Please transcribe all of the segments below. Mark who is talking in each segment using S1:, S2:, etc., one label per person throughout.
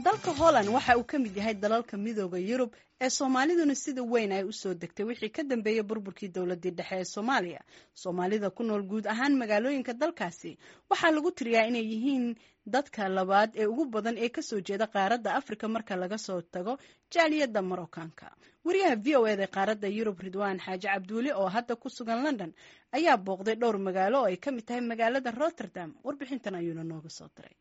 S1: dalka holland waxa uu ka mid yahay dalalka midooda yurub ee soomaaliduna sida weyn ay usoo degtay wixii ka dambeeyey burburkii dowladii dhexe ee soomaaliya soomaalida ku nool guud ahaan magaalooyinka dalkaasi waxaa lagu tiriyaa inay yihiin dadka labaad ee ugu badan ee kasoo jeeda qaaradda afrika marka laga soo tago jaaliyadda marockanka wariyaha v o eda qaaradda yurub ridwaan xaaji cabduuli oo hadda ku sugan london ayaa booqday dhowr magaalo oo ay ka mid tahay magaalada rotterdam warbixintan ayuuna nooga soo diray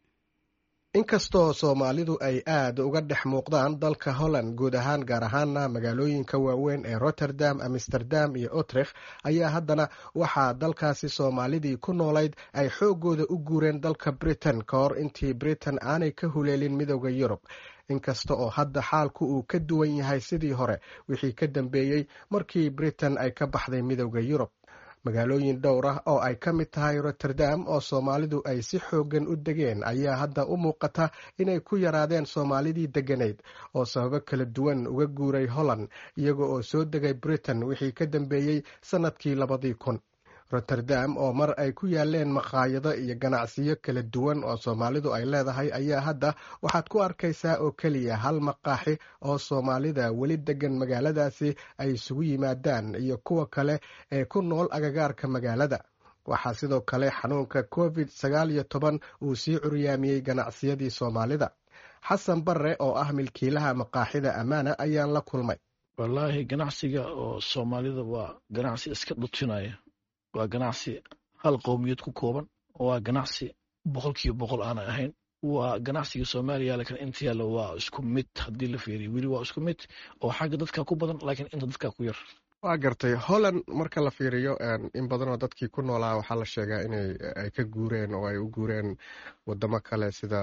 S2: inkastoo soomaalidu ay aad uga dhex muuqdaan dalka holland guud ahaan gaar ahaana magaalooyinka waaweyn ee rotterdam amsterdam iyo utrecht ayaa haddana waxaa dalkaasi soomaalidii ku noolayd ay xooggooda u guureen dalka britain ka hor intii britain aanay ka huleelin midooda yurub inkasta oo hadda xaalku uu ka duwan yahay sidii hore wixii ka dambeeyey markii britain ay ka baxday midooda yurub magaalooyin dhowr ah oo ay ka mid tahay rotterdam oo soomaalidu ay si xooggan u degeen ayaa hadda u muuqata inay ku yaraadeen soomaalidii degganayd oo sababo kala duwan uga guuray holland iyaga oo soo degay britain wixii ka dambeeyey sannadkii labadii kun rotterdam oo mar ay ku yaaleen maqaayado iyo ganacsiyo kala duwan oo soomaalidu ay leedahay ayaa hadda waxaad ku arkaysaa oo keliya hal maqaaxi oo soomaalida weli degan magaaladaasi ay isugu yimaadaan iyo kuwa kale ee ku nool agagaarka magaalada waxaa sidoo kale xanuunka covid sagaal iyo toban uu sii curyaamiyey ganacsiyadii soomaalida xasan barre oo ah milkiilaha maqaaxida ammaana ayaan la kulmay
S3: wallaahi ganacsiga oo soomaalida waa ganacsi iska dhutinaya waa ganacsi hal qowmiyad ku kooban waa ganacsi boqol kiiba boqol aanay ahayn waa ganacsiga soomaaliya laakiin inta yaalla waa isku mid haddii la fiiriyo weli waa isku mid oo xagga dadka ku badan laakiin inta dadka ku yar
S2: waa gartay holland marka la fiiriyo in badanoo dadkii ku noolaa waxaa la sheegaa inay ay ka guureen oo ay u guureen wadamo kale sida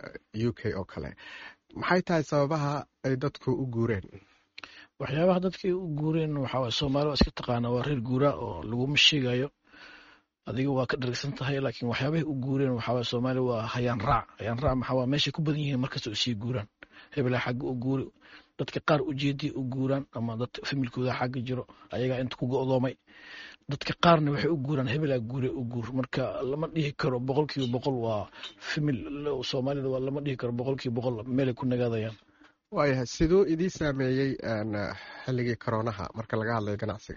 S2: u k oo kale maxay tahay sababaha ay dadku u guureen
S3: waxyaabaha dadkay u guureen waxaa soomaali waa iska taqaana waa reer guuraa oo laguma sheegayo adiga waa ka dharagsan tahay laakiin waxyaabahay u guureen waxaa soomaali waa hayaan raac hayaan raac maxaa meeshay ku badan yihiin markasta u sii guuraan hebelaa xagga u guuri dadka qaar ujeedii u guuraan ama dad familkooda xagga jiro ayagaa inta ku go'doomay dadka qaarna waxay u guuraan hebelaa guure u guur marka lama dhihi karo boqol kiiba boqol waa famil soomaalida waa lama dhihi karo boqol kiiba boqol meelay ku nagaadayaan
S2: waayahay siduu idii saameeyey xilligii koronaha marka laga hadlayo ganacsiga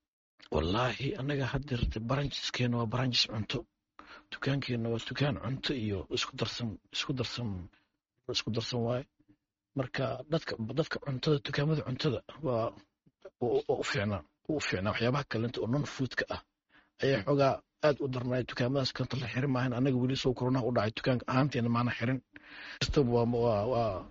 S3: wallaahi annaga haddeerte baranjiskeena waa baranjis cunto dukaankeenna waa dukaan cunto iyo isku darsan isku darsan isku darsan waaye marka dadka dadka cuntada dukaamada cuntada waa u fiicnaa u fiicnaa waxyaabaha kalenta oo non foodka ah ayaa xoogaa aad u darnaay dukaamadaas kanta la xirin maahan annaga weli soo koronaha u dhacay dukaanka ahaanteena maana xirin kastaba waa waa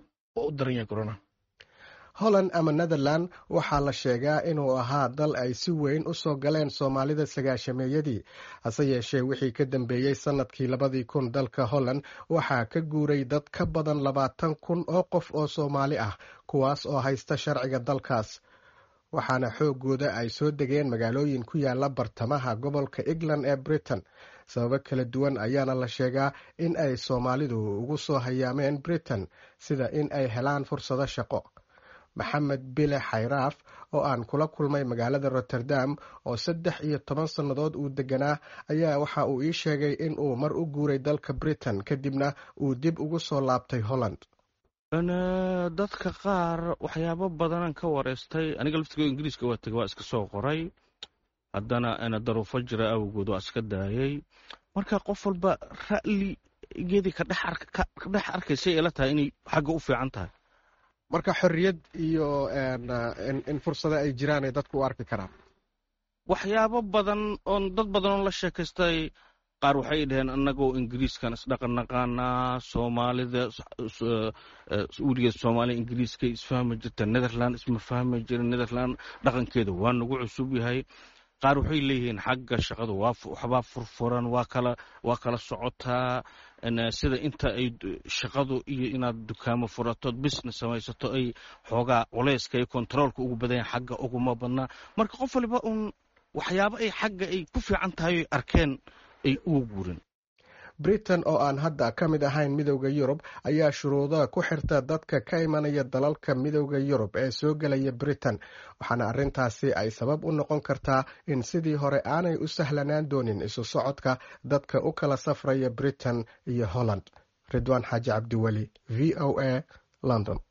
S2: holland ama netherland waxaa la sheegaa inuu ahaa dal ay si weyn u soo galeen soomaalida sagaashameeyadii hase yeeshee wixii ka dambeeyey sannadkii labadii kun dalka holland waxaa ka guuray dad ka badan labaatan kun oo qof oo soomaali ah kuwaas oo haysta sharciga dalkaas waxaana xooggooda ay soo degeen magaalooyin ku yaala bartamaha gobolka england ee britain sababo kala duwan ayaana la sheegaa in ay soomaalidu ugu soo hayaameen britain sida in ay helaan fursado shaqo maxamed bile xayraaf oo aan kula kulmay magaalada rotterdam oo saddex iyo toban sannadood uu deganaa ayaa waxa uu ii sheegay in uu mar u guuray dalka britain kadibna uu dib ugu soo laabtay holland
S4: dadka qaar waxyaabo badanaan ka wareystay aniga laftigo ingiriiska waa tegay waa iska soo qoray haddana daruufo jira awgood waa iska daayay marka qof walba ra'ligeedii ka dhex arkaysay ila tahay inay xagga u fiican tahay
S2: marka xorriyad iyo in fursado ay jiraan ay dadku u arki karaan
S4: waxyaabo badan oon dad badan oo la sheekaystay qaar waxay dhaheen annagoo ingiriiskan isdhaqan naqaanaa soomaalida weligeed soomaaliya ingiriiska isfahmi jirta netherland isma fahmi jira netherland dhaqankeeda waa nagu cusub yahay qaar waxay leeyihiin xagga shaqadu waxbaa furfuran waa kala waa kala socotaa sida inta ay shaqadu iyo inaad dukaamo furatood business samaysato ay xoogaa culeyska iyo kontaroolka ugu badan yahay xagga uguma badnaa marka qof waliba uun waxyaabo ay xagga ay ku fiican tahay oy arkeen ay ugu guurin
S2: britain oo aan hadda ka mid ahayn midowda yurub ayaa shuruuda ku xirta dadka ka imanaya dalalka midowda yurub ee soo gelaya britain waxaana arrintaasi ay sabab u noqon kartaa in sidii hore aanay u sahlanaan doonin isu socodka dadka u kala safraya britain iyo holland ridwaan xaaji cabdiweli v o a london